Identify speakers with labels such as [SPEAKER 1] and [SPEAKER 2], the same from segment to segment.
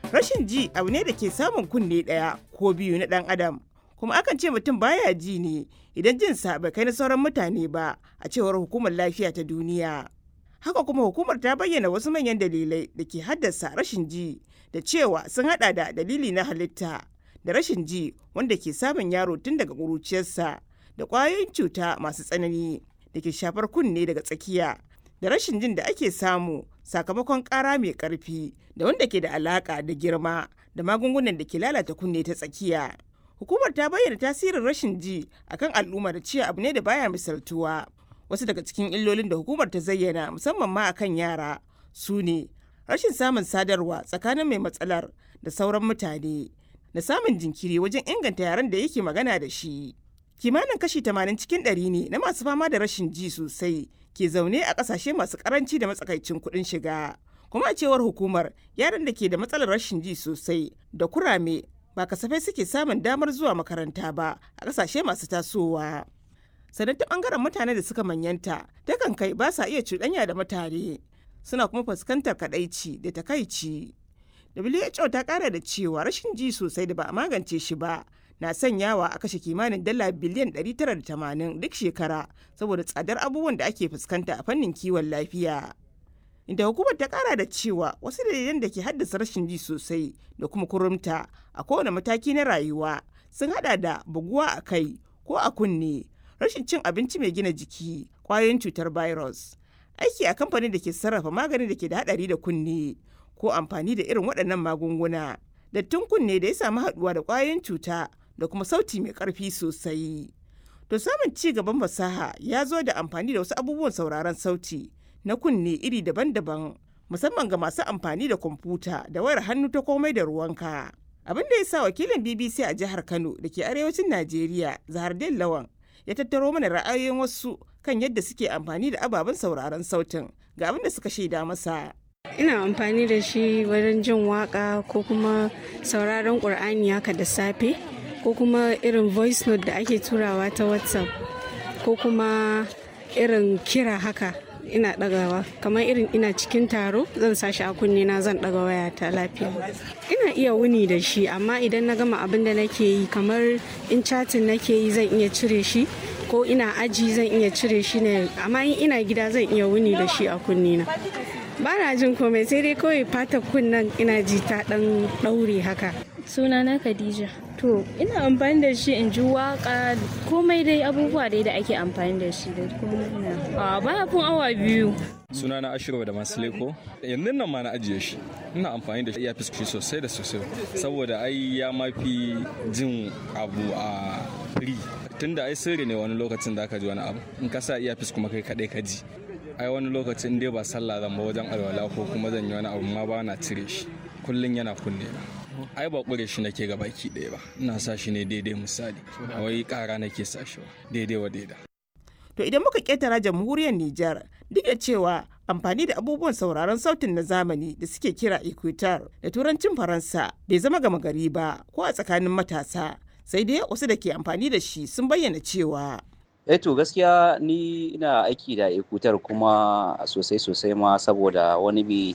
[SPEAKER 1] Rashin ji abu ne da ke samun kunne ɗaya ko biyu na ɗan adam. Kuma akan ce mutum baya ji ne idan jinsa bai kai na sauran mutane ba a cewar hukumar lafiya ta duniya. Haka kuma hukumar ta bayyana wasu manyan dalilai da ke haddasa rashin ji da cewa sun hada da dalili na halitta da rashin ji wanda ke samun yaro tun daga ƙuruciyarsa da ƙwayoyin cuta masu tsanani da ke shafar kunne daga tsakiya da rashin jin da ake samu sakamakon ƙara mai ƙarfi da wanda ke da alaƙa da girma da magungunan da ke lalata kunne ta tsakiya. Hukumar ta bayyana tasirin rashin ji akan al'umma da cewa abu ne da baya misaltuwa. Wasu daga cikin illolin da hukumar ta zayyana musamman ma akan yara su ne rashin samun sadarwa tsakanin mai matsalar da sauran mutane da samun jinkiri wajen inganta yaren da yake magana da shi. Kimanin kashi 80 cikin ɗari ne na masu fama da rashin ji sosai ke zaune a ƙasashe masu ƙaranci da matsakaicin kuɗin shiga. Kuma a cewar hukumar yaran da ke da matsalar rashin ji sosai da kurame ba kasafai suke samun damar zuwa makaranta ba a ƙasashe masu tasowa. Sannan ta ɓangaren mutane da suka manyanta takan kai ba sa iya cuɗanya da mutane suna kuma fuskantar kaɗaici da takaici. WHO ta ƙara da cewa rashin ji sosai da ba a magance shi ba na sanyawa a kashe kimanin dala biliyan 980 duk shekara saboda tsadar abubuwan da ake fuskanta a fannin kiwon lafiya. Inda hukumar ta kara da cewa wasu dalilan da ke haddasa rashin ji sosai da kuma kurumta a kowane mataki na rayuwa sun hada da buguwa a kai ko a kunne, rashin cin abinci mai gina jiki, kwayoyin cutar virus, aiki a kamfanin da ke sarrafa maganin da ke da hadari da kunne ko amfani da irin waɗannan magunguna. Dattin kunne da ya samu haɗuwa da kwayoyin cuta da kuma sauti mai ƙarfi sosai. To samun ci gaban fasaha ya zo da amfani da wasu abubuwan sauraron sauti na kunne iri daban-daban musamman ga masu amfani da kwamfuta da wayar hannu ta komai da ruwanka. Abin da ya sa wakilin BBC a jihar Kano da ke arewacin Najeriya Zahardin Lawan ya tattaro mana ra'ayoyin wasu kan yadda suke amfani da ababen sauraron sautin ga abin da suka shaida masa.
[SPEAKER 2] Ina amfani da shi wajen jin waka ko kuma sauraron ƙur'ani haka da safe ko kuma irin voice note da ake turawa ta WhatsApp ko kuma irin kira haka ina ɗagawa kamar irin ina cikin taro zan sashi a kunne na zan ɗaga waya ta lafiya ina iya wuni da shi amma idan na gama abin da nake yi kamar in chatin nake yi zan iya cire shi ko ina aji zan iya cire shi ne amma in ina gida zan iya wuni da shi a kunne na ba na jin komai sai dai kawai fata kunnen ina ji ta ɗan ɗaure haka
[SPEAKER 3] sunana khadija to ina amfani da shi in ji waka komai dai abubuwa dai da ake amfani da shi da kuma a baya kun awa biyu
[SPEAKER 4] sunana ashirwa da masu leko yanzu nan ma na ajiye shi ina amfani da iya fiski sosai da sosai saboda ai ya mafi jin abu a free tunda ai sirri ne wani lokacin da aka ji wani abu in ka sa iya kuma kai kadai ka ji ai wani lokacin dai ba sallah zan ba wajen alwala ko kuma zan yi wani abu ma ba na cire shi kullum yana kunne na ai ba ƙure shi nake ga baki ɗaya ba ina sa shi ne daidai misali a wai ƙara nake sa shi daidai wa daida
[SPEAKER 1] to idan muka ƙetara jamhuriyar Nijar duk da cewa amfani da abubuwan sauraron sautin na zamani da suke kira equator da turancin faransa bai zama gama gari ba ko a tsakanin matasa sai dai wasu da ke amfani da shi sun bayyana cewa
[SPEAKER 5] eh to gaskiya ni ina aiki da equator kuma sosai sosai ma saboda wani bi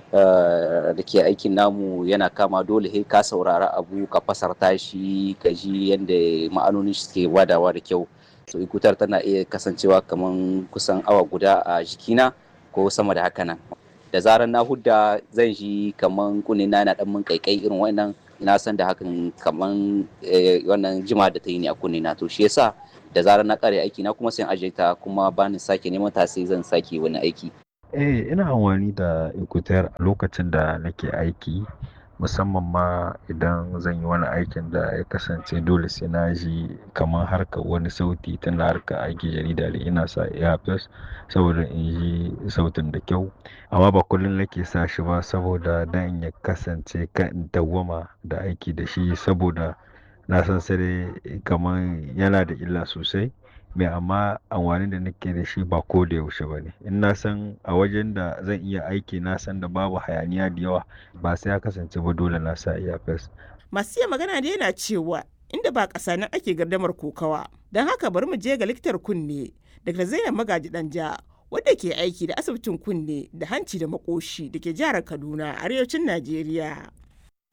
[SPEAKER 5] da ke aikin namu yana kama dole sai ka saurara abu ka fasarta shi ka ji yadda ma'anonin shi suke wadawa da kyau to ikutar tana iya kasancewa kamar kusan awa guda a jikina ko sama da haka nan da zarar na hudda zan ji kamar kunina na dan mun kaikai irin wannan na san da hakan kamar wannan jima da ta yi ne a kunina to shi yasa da zarar na kare aiki na kuma sai aje ta kuma bani sake neman ta sai zan sake wani aiki
[SPEAKER 6] Eh, ina amfani da Equator a lokacin da nake aiki, musamman ma idan zan yi wani aikin da ya kasance dole sai na ji kamar harkar wani sauti tun da harkar aiki jarida da ina sa earpiece saboda in ji sautin da kyau. Amma ba kullum nake sa shi ba saboda dan ya kasance kan in dawwama da aiki da shi saboda na san sai kamar yana da illa sosai. mai amma amfani da nake da shi ba ko da yaushe ba ne in na san a wajen da zan iya aiki na san da babu hayaniya da yawa ba sai ya kasance ba dole na sa earpiece
[SPEAKER 1] masu iya magana da yana cewa inda ba ƙasa nan ake gardamar kokawa don haka bari mu je ga likitar kunne daga zainab magaji danja wadda ke aiki da asibitin kunne da hanci da makoshi da ke jihar kaduna arewacin najeriya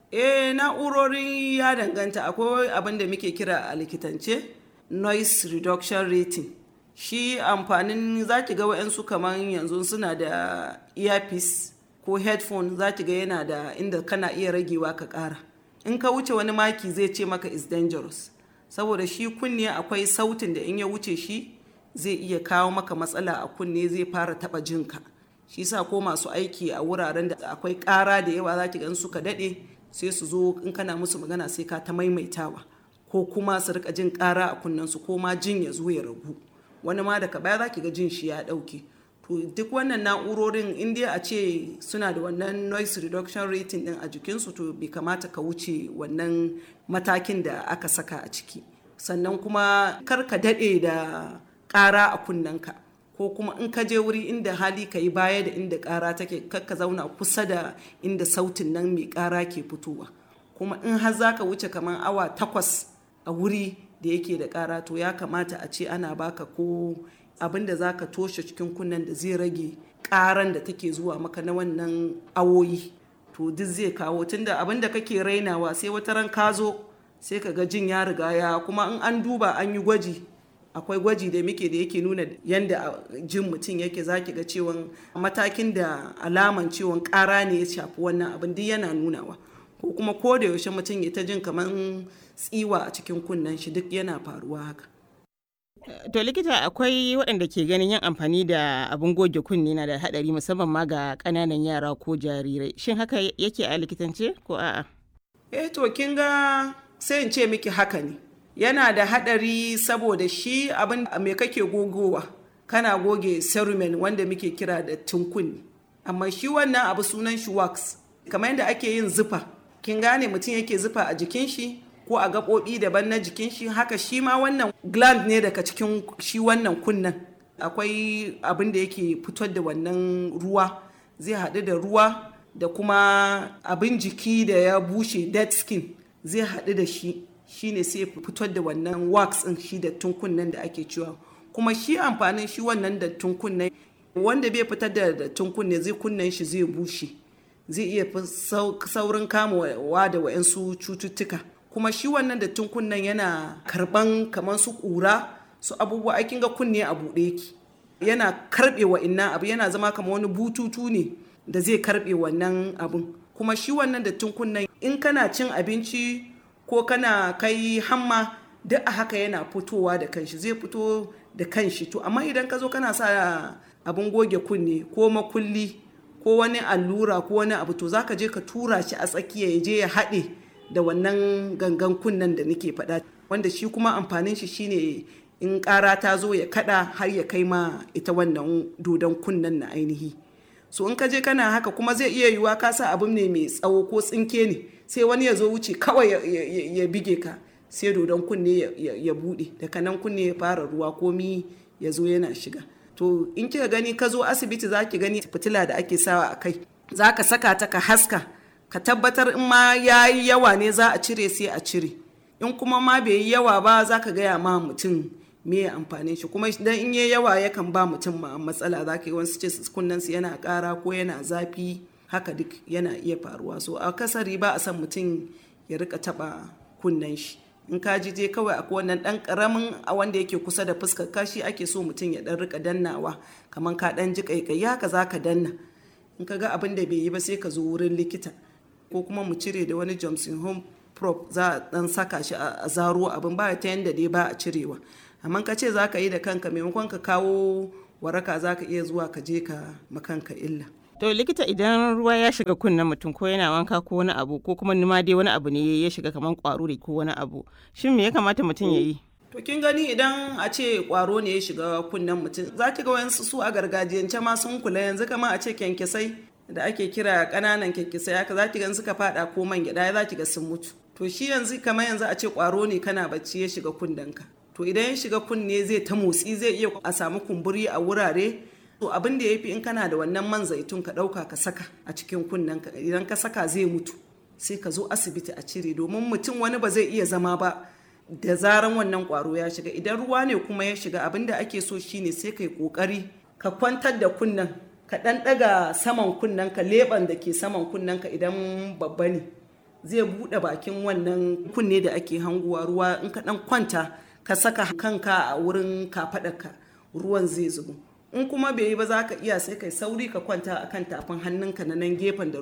[SPEAKER 7] eh na'urori ya danganta akwai abin da muke kira a likitance noise reduction rating shi amfanin za ki ga wa'yansu kamar yanzu suna da earpiece ko headphone za ki ga yana da inda kana iya ragewa ka ƙara in ka wuce wani maki zai ce maka is dangerous saboda shi kunne akwai sautin da in ya wuce shi zai iya kawo maka matsala a kunne zai fara taɓa jinka shi sa ko masu aiki a wuraren da akwai ƙara da yawa za ki gan suka daɗe sai su zo in kana musu magana sai ka ta maimaitawa ko kuma su rika jin ƙara a kunnensu ko ma jin ya zo ya ragu wani ma daga baya za ki ga jin shi ya ɗauke to duk wannan na'urorin in dai a ce suna da wannan noise reduction rating din a jikinsu to bai kamata ka wuce wannan matakin da aka saka a ciki sannan kuma kar ka daɗe da ƙara a kunnenka ko kuma in ka je wuri inda hali ka yi baya da inda ƙara take kar ka zauna kusa da inda sautin nan mai ƙara ke fitowa kuma in har za ka wuce kamar awa takwas a wuri da yake da ƙara to ya kamata a ce ana baka ko abin da za ka toshe cikin kunnen da zai rage ƙaran da take zuwa maka na wannan awoyi to duk zai kawo tunda abin da kake rainawa sai wata ran ka zo sai ka ga jin ya riga ya kuma in an duba an yi gwaji akwai gwaji da muke da yake nuna yadda jin mutum yake zaki ga cewan matakin da alaman ciwon ƙara ne ya shafi wannan abin duk yana nunawa ko kuma ko da yaushe mutum ya ta jin kamar tsiwa a cikin kunnen shi duk yana faruwa haka
[SPEAKER 1] To likita akwai waɗanda ke ganin yin amfani da abin goge kunne na da haɗari musamman ma ga ƙananan yara ko jarirai. Shin haka yake a likitance ko a'a?
[SPEAKER 7] Eh to kin ga sai in ce miki haka ne. Yana da haɗari saboda shi abin me kake gogowa. Kana goge cerumen wanda muke kira da tunkunni. Amma shi wannan abu sunan shi wax. Kamar yadda ake yin zufa. Kin gane mutum yake zufa a jikin shi ko a gaɓoɓi daban na jikin shi haka shi ma wannan gland ne daga cikin shi wannan kunnen akwai abin da yake fitar da wannan ruwa zai haɗu da ruwa da kuma abin jiki da ya bushe dead skin zai haɗu da shi shine sai fitar da wannan wax ɗin shi da kunnen da ake cewa kuma shi amfanin shi wannan da kunnen wanda bai fitar da dattin kunne zai kunnen shi zai bushe zai iya saurin kamawa da wa'yansu cututtuka kuma shi wannan dattin kunnen yana karban kamar su kura su abubuwa aikin ga kunne a buɗe ki yana karɓe wa inna abu yana zama kamar wani bututu ne da zai karɓe wannan abun kuma shi wannan dattin kunnen in kana cin abinci ko kana kai hamma duk a haka yana fitowa da kanshi zai fito da kanshi to amma idan ka zo kana sa abin goge kunne ko makulli ko wani allura ko wani abu to zaka je ka tura shi a tsakiya ya je ya haɗe da wannan gangan kunnen da nake faɗa wanda shi kuma amfanin shi shine in ƙara ta zo ya kaɗa har ya kai ma ita wannan dodon kunnen na ainihi so in ka je kana haka kuma zai iya yiwuwa ka sa abin ne mai tsawo ko tsinke ne sai wani ya zo wuce kawai ya bige ka sai dodon kunne ya buɗe daga nan kunne ya fara ruwa komi ya zo yana shiga to in kika gani ka zo asibiti za ki gani fitila da ake sawa a kai za ka saka ta ka haska ka tabbatar in ma ya yi yawa ne za a cire sai a cire in kuma ma bai yi yawa ba za ka gaya ma mutum me ya amfanin shi kuma idan in yi yawa yakan ba mutum ma matsala za ka yi wasu ce kunnen su yana ƙara ko yana zafi haka duk yana iya faruwa so a kasari ba a san mutum ya rika taba kunnen shi in ka ji je kawai akwai wannan dan karamin a wanda yake kusa da fuskar kashi ake so mutum ya dan rika dannawa kamar ka dan ji kaikai haka za ka danna in ka ga abin da bai yi ba sai ka zo wurin likita ko kuma mu cire da wani johnson home prop za a dan saka shi a zaro abin ba ta yanda dai ba a cirewa amma ka ce za ka yi da kanka maimakon ka kawo waraka za ka iya zuwa ka je ka makanka illa
[SPEAKER 1] To likita idan ruwa ya shiga kunnen mutum ko yana wanka ko wani abu ko kuma nima dai wani abu ne ya shiga kamar kwaro da ko wani abu shin me ya kamata mutum ya yi?
[SPEAKER 7] To kin gani idan a ce kwaro ne ya shiga kunnen mutum za ki ga wayansu su a gargajiyance ma sun kula yanzu kama a ce kyankyasai da ake kira kananan kyankyasai haka za ki ga suka fada ko man gyada za ki ga sun mutu. To shi yanzu kamar yanzu a ce kwaro ne kana bacci ya shiga kunnenka. To idan ya shiga kunne zai ta motsi zai iya a samu kumburi a wurare to abin da ya fi in kana da wannan man zaitun ka ɗauka ka saka a cikin kunnen ka idan ka saka zai mutu sai ka zo asibiti a cire domin mutum wani ba zai iya zama ba da zaran wannan kwaro ya shiga idan ruwa ne kuma ya shiga abin da ake so shine sai kai kokari ka kwantar da kunnen ka ɗan ɗaga saman kunnen ka leɓen da ke saman kunnen ka idan babba ne zai buɗe bakin wannan kunne da ake hanguwa ruwa in ka ɗan kwanta ka saka kanka a wurin kafaɗarka ruwan zai zubo in kuma bai yi ba za ka iya sai kai sauri ka kwanta akan tafin hannunka na nan gefen da